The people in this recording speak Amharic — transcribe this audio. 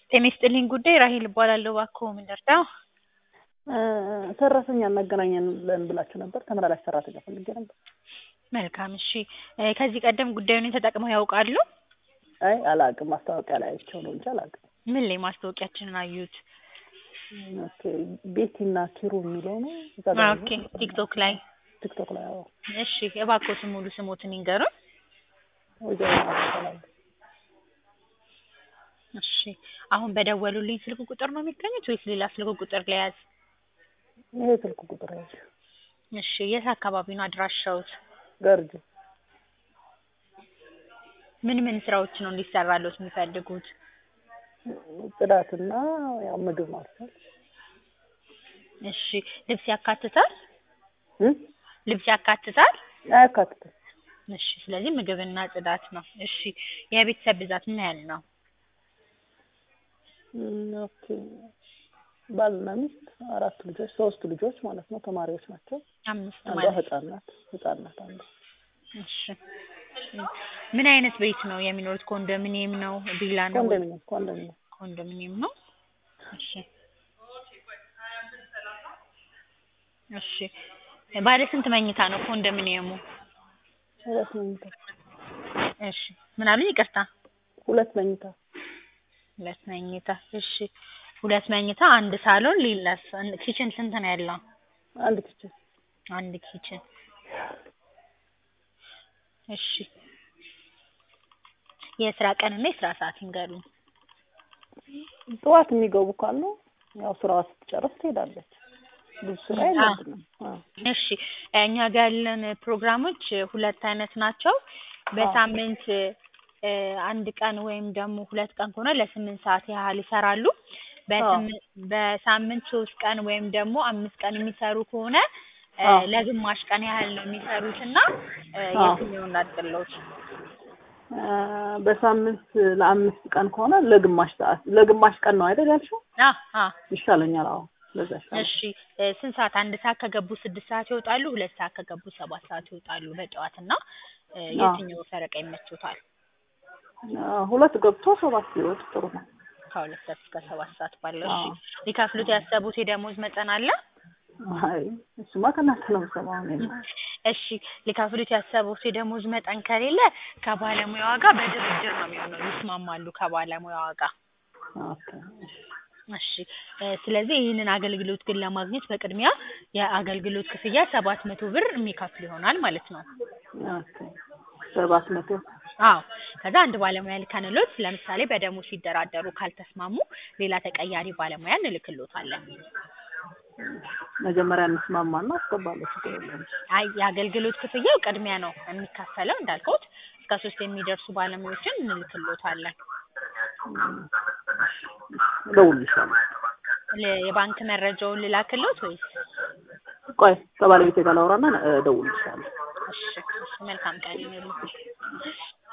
ጤና ይስጥልኝ ጉዳይ ራሄል እባላለሁ። እባክዎ ምን ልርዳው? ሰራተኛ እናገናኛለን ብላችሁ ነበር። ተመላላሽ ሰራተኛ ፈልጌ ነበር። መልካም እሺ። እ ከዚህ ቀደም ጉዳዩን ተጠቅመው ያውቃሉ? አይ አላውቅም። ማስታወቂያ ላይ አይቼው ነው እንጂ አላውቅም። ምን ላይ ማስታወቂያችንን አዩት? ኦኬ ቤቲና ኪሩ የሚለው ነው እዛ ጋር ኦኬ ቲክቶክ ላይ ቲክቶክ ላይ አዎ። እሺ እባክዎትን ሙሉ ስሞትን ይንገሩን። ወይዘሮ ማስተላል እሺ አሁን በደወሉልኝ ስልክ ቁጥር ነው የሚገኙት ወይስ ሌላ ስልክ ቁጥር ለያዝ? ይሄ ስልክ ቁጥር ያዥ እሺ የት አካባቢ ነው አድራሻውት? ገርጂ ምን ምን ስራዎች ነው እንዲሰራሎት የሚፈልጉት? ጽዳትና ያው ምግብ ማብሰል እሺ ልብስ ያካትታል? እ ልብስ ያካትታል? አያካትትም። እሺ ስለዚህ ምግብና ጽዳት ነው። እሺ የቤተሰብ ብዛት ምን ያህል ነው? እም፣ ኦኬ ባልና ሚስት አራት ልጆች ሶስት ልጆች ማለት ነው ተማሪዎች ናቸው። አምስት አንዷ ማለት ህጻን ናት ህጻን ናት አንዷ እሺ ምን አይነት ቤት ነው የሚኖሩት? ኮንዶሚኒየም ነው? ቪላ ነው? ወይ- ኮንዶሚኒየም ኮንዶሚኒየም ኮንዶሚኒየም ነው። እሺ እሺ ባለ ስንት መኝታ ነው ኮንዶሚኒየሙ? ሁለት መኝታ እሺ ምን አሉኝ? ይቅርታ ሁለት መኝታ ሁለት መኝታ። እሺ ሁለት መኝታ፣ አንድ ሳሎን፣ ሌላስ ኪችን ስንት ነው ያለው? አንድ ኪችን አንድ ኪችን። እሺ የስራ ቀንና የስራ ሰዓት ይንገሩኝ። ጠዋት የሚገቡ ካሉ ያው ስራዋ ስትጨርስ ትሄዳለች። ብዙ ስራ የለብንም። አዎ እሺ እኛ ጋር ያለን ፕሮግራሞች ሁለት አይነት ናቸው። በሳምንት እ አንድ ቀን ወይም ደግሞ ሁለት ቀን ከሆነ ለስምንት ሰዓት ያህል ይሰራሉ። በስምንት በሳምንት ሶስት ቀን ወይም ደግሞ አምስት ቀን የሚሰሩ ከሆነ እ አዎ። ለግማሽ ቀን ያህል ነው የሚሰሩት እና እ አዎ። የትኛውን ላድርግልዎት? አ፣ በሳምንት ለአምስት ቀን ከሆነ ለግማሽ ሰዓት ለግማሽ ቀን ነው አይደል ያልሽው? አ አ ይሻለኛል። አዎ ለዛ ይሻላል። እሺ እ ስንት ሰዓት? አንድ ሰዓት ከገቡ ስድስት ሰዓት ይወጣሉ። ሁለት ሰዓት ከገቡ ሰባት ሰዓት ይወጣሉ በጠዋት እና እ አዎ። የትኛው ፈረቃ ይመቾታል? አ፣ ሁለት ገብቶ ሰባት ሲወጡ ጥሩ ነው። ከሁለት ሰዓት እስከ ሰባት ሰዓት ባለው። እሺ አዎ። ሊከፍሉት ያሰቡት የደሞዝ መጠን አለ? አይ እሱማ ከእናንተ ነው የምሰማው እኔ እሺ ሊከፍሉት ያሰቡት የደሞዝ መጠን ከሌለ ከባለሙያዋ ጋር በድርድር ነው የሚሆነው። ይስማማሉ ከባለሙያዋ ጋር። ኦኬ እሺ እ ስለዚህ ይህንን አገልግሎት ግን ለማግኘት በቅድሚያ የአገልግሎት ክፍያ ሰባት መቶ ብር የሚከፍሉ ይሆናል ማለት ነው። ኦኬ ሰባት መቶ አዎ ከዛ አንድ ባለሙያ ልከንሎት ለምሳሌ በደሞዝ ሲደራደሩ ካልተስማሙ ሌላ ተቀያሪ ባለሙያ እንልክሎታለን። መጀመሪያ እንስማማና አስገባለሁ። ችግር የለም። አይ የአገልግሎት ክፍያው ቅድሚያ ነው የሚከፈለው እንዳልኩት እስከ ሶስት የሚደርሱ ባለሙያዎችን እንልክሎታለን። እደውልልሻለሁ። ለ- የባንክ መረጃውን ልላክሎት ወይስ? ቆይ ከባለቤቴ ጋር ላውራና እደውልልሻለሁ። እሺ እሺ መልካም ቀን ይሁንልዎት።